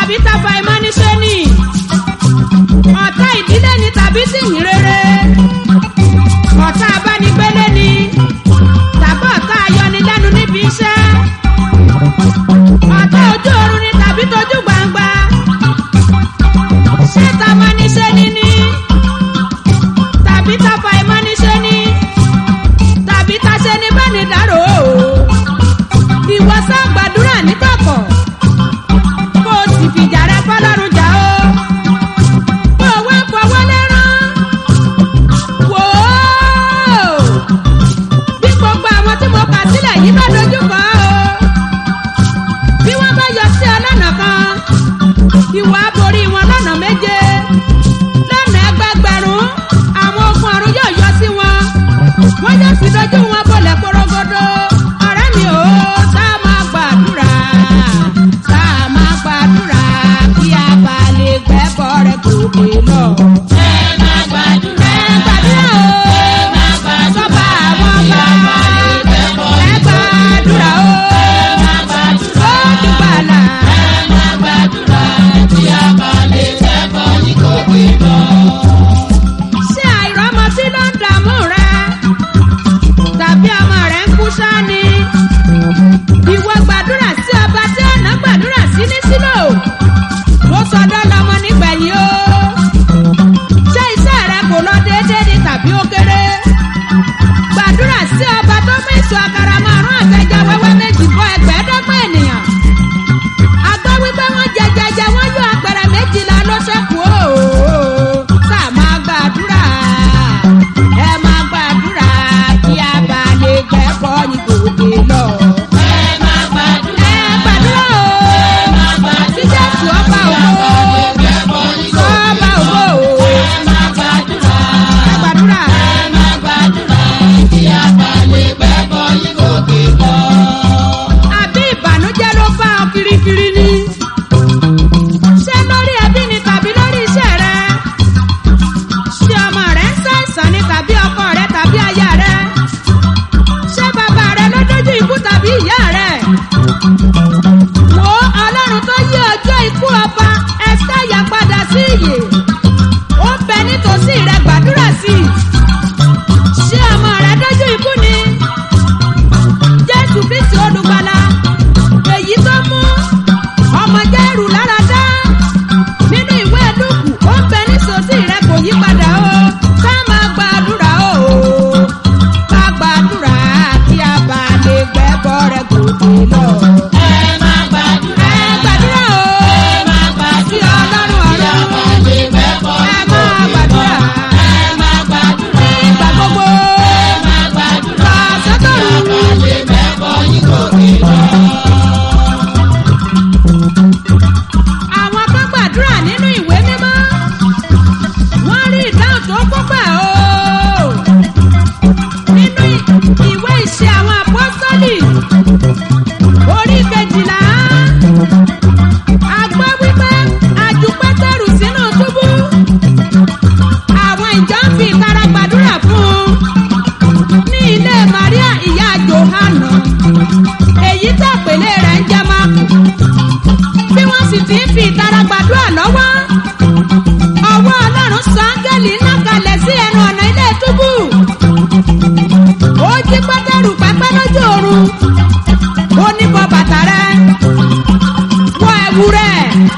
tàbí tafa ìmọ̀níṣẹ́ ni ọ̀tá ìdílé ni tàbí tìyìn rere ọ̀tá abánigbélé ni tàbí ọ̀tá ayọnilẹ́nu níbi iṣẹ́ ọ̀tá ojú oorun ni tàbí tójú gbangba ṣé tamọ́níṣẹ́ ni ni tàbí tafa ìmọ̀níṣẹ́ ni tàbí taṣẹ́ ní bẹ́ẹ̀ni dárò o ìwọ sá gbàdúrà nígbàkọ̀ kó o sì fìjà rẹ fọlọ́run jà o kó o wá fọwọ́ lẹ́rán wò ó bí gbogbo àwọn tí mo kà sílẹ̀ yìí bá dojú kọ o bí wọ́n bá yọ sí ọ lọ́nà kan ìwọ á borí wọn lọ́nà méje lọ́nà ẹgbẹgbẹ̀rún àwọn ogun ọ̀run yóò yọ sí wọn wọ́n yóò sì dojú wọn bọ̀lẹ̀ porogodo ọ̀rẹ́ mi ò tá a máa gbàdúrà tá a máa gbàdúrà kí a bá lè gbẹ́bọ̀ rẹ̀ gòkè lọ. ẹ máa gbàdúrà. ẹ gbàdúrà o ẹ máa gbàdúrà. sọ́ba àwọn ọba ẹ gbàdúrà o ẹ máa gbàdúrà. ó dùgbàlà. ẹ máa gbàdúrà. kí a bá lè gbẹ́bọ̀ yín gòkè lọ. ṣé àìrọ́mọ tí ló ń dààmú rẹ tàbí ọmọ rẹ ń kú sáni ìwọ gbàdúrà sí ọba tí ọ̀nà gbàdúrà sí ní sílò ó sọdọ́ lọmọ nígbẹ̀yìn o ṣé iṣẹ́ rẹ kò lọ déédéé ni tàbí ó kéré gbàdúrà sí ọba tó mú èso àkàrà márùn àtẹjẹ wẹ́wẹ́ méjì bọ́ ẹgbẹ̀ẹ́dọ́gbọ̀n ènìyàn agbọ́ wípé wọ́n jẹjẹjẹ wọ́n yọ apẹ̀rẹ̀ méjìlá ló ṣẹ́kù o tá a máa gbàdúrà ẹ máa gbàdúrà kí a bá lè gbẹ́bọ́ ní gòkè lọ. ẹ máa gbàdúrà. ẹ gbàdúrà o ẹ máa gbàdúrà. sí jésù ọba ògo gbẹ́bọ̀ yín gòkè ọba ògo o ẹ máa gbàdúrà. ẹ gbàdúrà ẹ máa gbàdúrà. kí a bá lè gbẹ́bọ̀ yín gòkè lọ. àbí ìbànújẹ́ ló bá ọ kirikiri ni ṣé lórí ẹbí ni tàbí lórí iṣẹ́ rẹ ṣé ọmọ rẹ ń ṣàìsàn ni tàbí ọkọ rẹ tàbí aya rẹ ṣé bàbá rẹ ló dójú ikú tàbí ìyá rẹ wo ọlọ́run tó yí ọjọ́ ikú ọba ẹsẹ̀ yà padà sí ìyè ó ń bẹ nítòsí rẹ gbàdúrà sí i ṣé ọmọ rẹ dójú ikú ni jésù kristi olùgbàlà èyí tó mú ọmọ jẹ́rù lára dá nínú ìwé lùkù ó ń bẹ nísòsí rẹ kò yí padà o ká máa gbàdúrà o ká gbàdúrà kí a bá lè gbẹ́bọ rẹ gòkè lọ. ẹ máa gbàdúrà. ẹ gbàdúrà o ẹ máa gbàdúrà. sí ọlọ́run kí a ọ̀run bá lè gbẹ́bọ̀ ẹ yín máa gòkè lọ. gbàdúrà ẹ máa gbàdúrà. ìgbà gbogbo ẹ máa gbàdúrà. lọ kí a sọ́tọ̀run. bá lè gbẹ́bọ̀ yín gòkè lọ. àwọn kan gbàdúrà nínú ìwé mímọ́ wọ́n rí ìdáhùn tó kópa o nínú ìwé ìṣe àwọn apọ́sọ́lì orí kejìlá a gbọ́ wípé a ju pétérù sínú túbú àwọn ìjọ ń fi ìtara gbàdúrà fún un ní ilé maria ìyá johanna èyí tó pèlè rẹ̀ ń jẹ́ máàkù bí wọ́n sì ti ń fi ìtara gbàdúrà lọ́wọ́. ọwọ́ ọlọ́run sọ áńgẹ́lì ńlá kalẹ̀ sí ẹnu ọ̀nà ilé túbú. ó jí pẹ́tẹ́rù pẹ́pẹ́ lójú oorun. ó ní bọ́ bàtà rẹ̀ wọ ẹ̀wù rẹ̀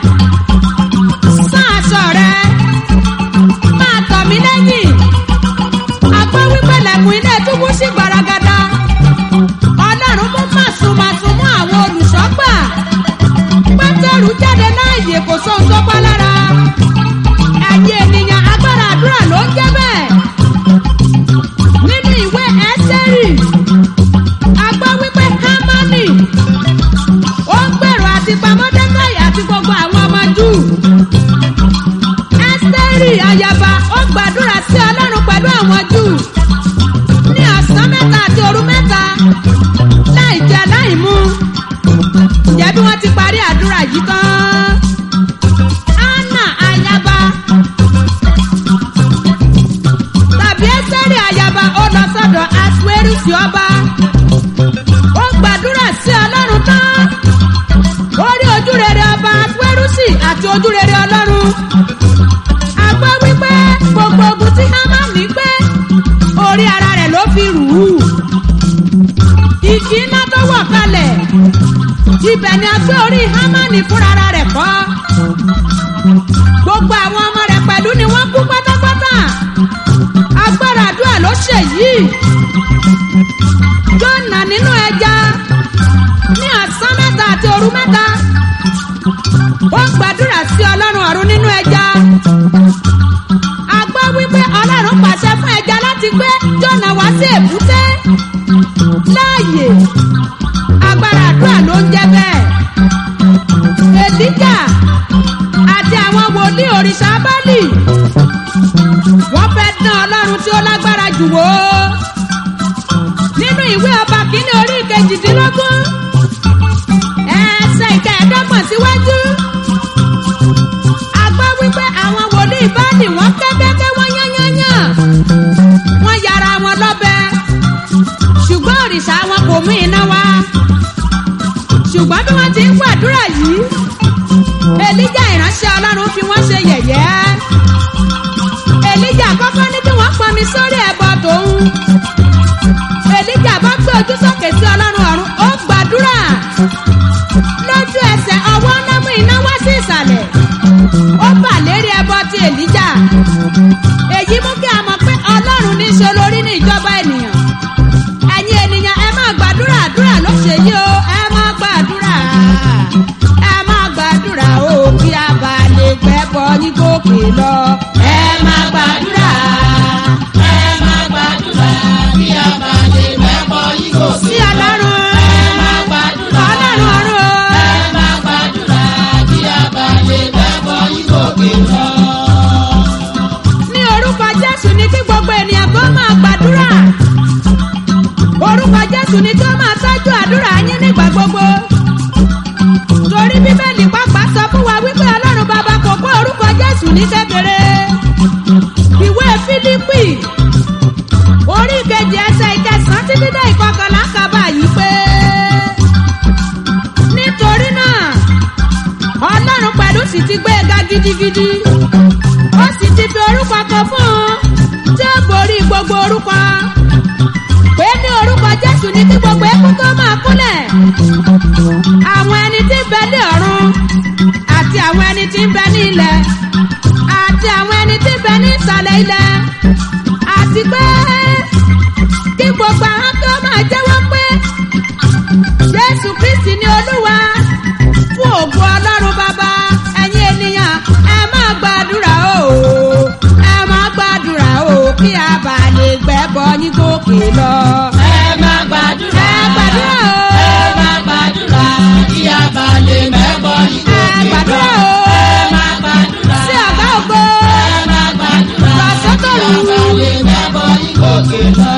sán aṣọ rẹ̀ máa tọ̀ mí lẹ́yìn. àgbọ̀ wípé lẹ̀kùn ilé túbú sí gbaragada. ọlọ́run mú màsùmàsùn mú àwọn olùṣọ́gbà pétérù jáde láàyè kò sóhun tó pa lára ẹ̀yin ènìyàn agbára àdúrà ló ń jẹ́ bẹ́ẹ̀ nínú ìwé ẹ́sẹ́rì a gbọ́ wípé hámánì ó ń gbèrò àti pamọ́ dẹ́káì àti gbogbo àwọn ọmọ júù ẹ́sẹ́rì ayaba ó gbàdúrà sí ọlọ́run pẹ̀lú àwọn júù ní ọ̀sán mẹ́ta àti òru mẹ́ta láì jẹ láì mu ǹjẹ́ bí wọ́n ti parí àdúrà yìí tán. anna ayaba tàbí ẹsẹ̀rì ayaba ó lọ sọ́dọ̀ asuerusi ọba ó gbàdúrà sí ọlọ́run tán ó rí ojú rere ọba asuerusi àti ojúrere ọlọ́run a gbọ́ wípé gbogbo ogun tí hámánì gbé orí ara rẹ̀ ló fi rù ú ìjì iná tó wọ̀ kalẹ̀ ibẹ̀ ni a gbé orí hámánì fúnra ara rẹ̀ kọ́ gbogbo àwọn ọmọ rẹ̀ pẹ̀lú ni wọ́n kú pátápátá agbára àdúrà ló ṣèyí jọ́nà nínú ẹja ní ọ̀sán mẹ́ta àti òru mẹ́ta ó gbàdúrà sí ọlọ́run ọ̀run nínú ẹja a gbọ́ wípé ọlọ́run pàṣẹ fún ẹja láti gbé jọ́nà wá sí èbúté láàyè agbára àdúrà ló ń jẹ́ bẹ́ẹ̀ èlíjà àti àwọn wòlíì òrìṣà bálì wọ́n fẹ́ dán ọlọ́run tí ó lágbára jù wò ó nínú ìwé ọba kìíní orí kejìdínlógún ẹsẹ̀ ìkẹẹ̀ẹ́dọ́gbọ̀n síwájú a gbọ́ wípé àwọn wòlíì báàlì wọ́n kẹ́kẹ́kẹ́ wọ́n yányányán wọ́n yára wọn lọ́bẹ ṣùgbọ́n òrìṣà wọn kò mú iná wá ṣùgbọ́n bí wọ́n ti ń gbàdúrà yìí èlíjà ìránṣẹ́ ọlọ́run fi wọ́n ṣe yẹ̀yẹ́ èlíjà kọ́kọ́ ní kí wọ́n pọnmi sórí ẹ̀bọ tòun èlíjà bá gbé ojú sókè sí ọlọ́run ọ̀run ó gbàdúrà lójú ẹsẹ̀ ọwọ́ náà mú iná wá sí ìsàlẹ̀ ó bà lérí ẹbọ ti èlíjà èyí mú kí a mọ̀ pé ọlọ́run ní í ṣe olórí ní ìjọba ènìyàn ẹ̀yin ènìyàn ẹ máa gbàdúrà àdúrà ló ṣe yí o ẹ máa gbàdúrà ẹ máa gbàdúrà o kí a bá lè gbẹ́bọ ní gòkè lọ ẹ máa gbàdúrà ẹ máa gbàdúrà kí a bá lè mẹ́bọ̀ yìí kò sí. sí ọlọ́run ẹ máa gbàdúrà ọlọ́run ọ̀run o. ẹ máa gbàdúrà kí a bá lè mẹ́bọ̀ yìí kò gbé lọ. ní orúkọ jésù ní kí gbogbo ènìyàn kó máa gbàdúrà orúkọ jésù ní kí ó máa tọ́jú àdúrà yín nígbà gbogbo torí bíbélì pàápàá sọ fún wa wípé ọlọ́run bàbá kò kó orúkọ jésù ní kékeré ìwé fílípì orí kejì ẹsẹ̀ ìkẹsàn-án títí dé ìkọkànlá kaba yìí pé nítorí náà ọlọ́run pẹ̀lú sì ti gbé e ga gidigidi ó sì ti fi orúkọ kan fún un tí ó borí gbogbo orúkọ pé ní orúkọ jésù ní kí gbogbo ẹkún tó máa kúnlẹ̀ àwọn ẹni tí ń bẹ ní ọ̀run àti àwọn ẹni tí ń bẹ ní ilẹ̀ àti àwọn ẹni tí ń bẹ ní ìsàlẹ̀ ilẹ̀ àti pé kí gbogbo àwọn tó máa jẹ́wọ́ pé jésù kristi ni olúwa fún ògùn ọlọ́run bàbá ẹ̀yin ènìyàn ẹ máa gbàdúrà o ẹ máa gbàdúrà o kí a bá lè gbẹ́bọ ní gòkè lọ. ẹ máa gbàdúrà ẹ gbàdúrà o. ẹ máa gbàdúrà kí a bá lè mẹ́bọ̀ yìí kò ẹ gbé lọ. gbàdúrà o. ẹ máa gbàdúrà sí ọ̀gá ògo ẹ máa gbàdúrà Lọ sọ́tọ̀rù. kí a bá lè mẹ́bọ̀ yìí kò gbé lọ.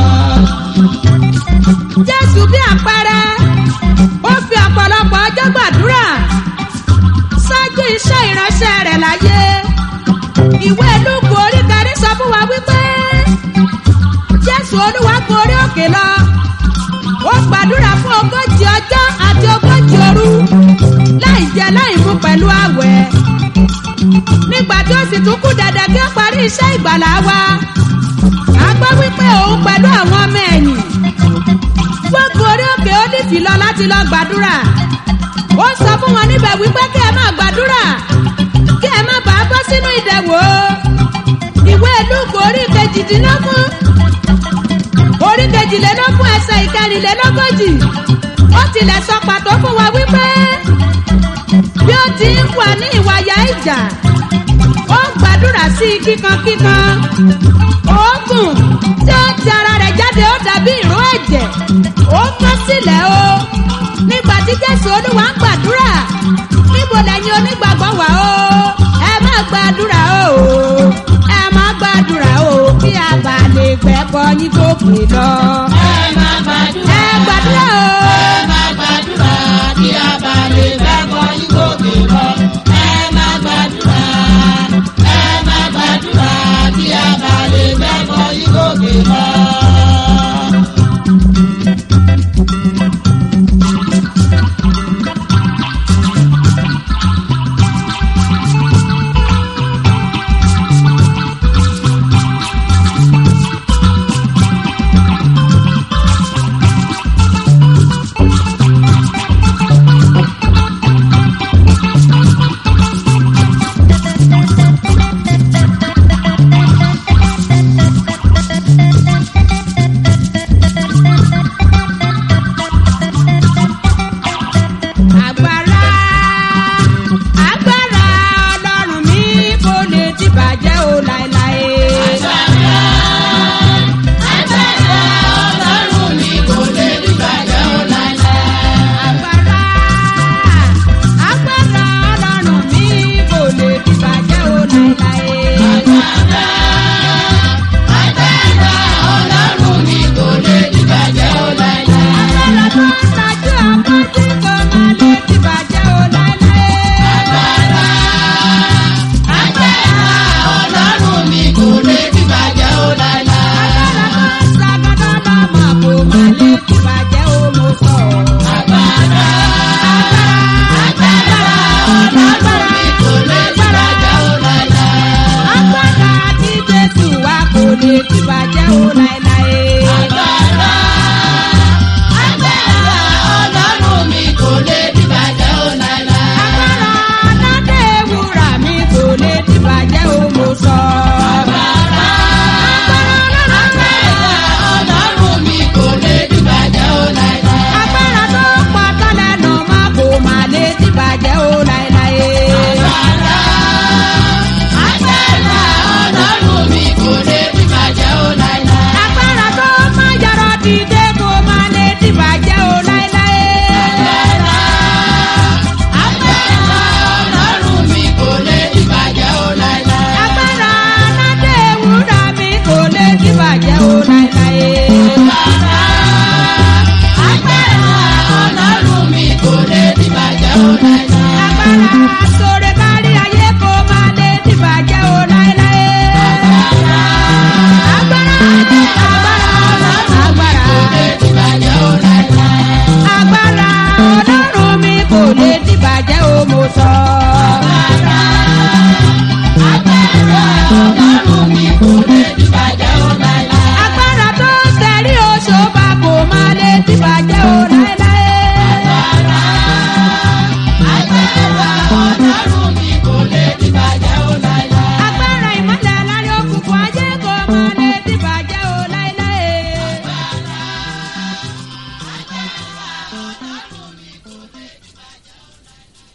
jésù bí àpẹẹrẹ ó fi ọ̀pọ̀lọpọ̀ ọjọ́ gbàdúrà ṣáájú iṣẹ́ ìránṣẹ́ rẹ̀ láyé ìwé lúkù orí kẹrin sọ fún wa wípé jésù olúwa gorí òkè lọ ó gbàdúrà fún ogójì ọjọ́ àti ogójì òru láì jẹ láì mu pẹ̀lú àwẹ̀ nígbà tí ó sì tún kú dẹ̀dẹ̀ kí ó parí iṣẹ́ ìgbàlá wa a gbọ́ wípé òun pẹ̀lú àwọn ọmọ ẹ̀yìn gbogbo orí òkè ólífì lọ láti lọ gbàdúrà ó sọ fún wọn níbẹ̀ wípé kí ẹ máa gbàdúrà kí ẹ má bàa bọ́ sínú ìdẹ̀wò ìwé lúùkù orí kejìdínlógún orí kejìlélógún ẹsẹ̀ ìkẹrìnlélógójì ó tilẹ̀ sọ pàtó fún wa wípé bí ó ti ń wà ní ìwàyà ìjà ó gbàdúrà sí i kíkankíkan oògùn tí ó ti ara rẹ̀ jáde ó dàbí ìró ẹ̀jẹ̀ ó kán sílẹ̀ o nígbà tí jésù olúwa ń gbàdúrà níbo lẹ́yìn onígbàgbọ́ wà o ẹ má gbàdúrà o ẹ má gbàdúrà o kí a bá lè gbẹ́bọ ní gòkè lọ ẹ máa gbàdúrà ẹ gbàdúrà o. ẹ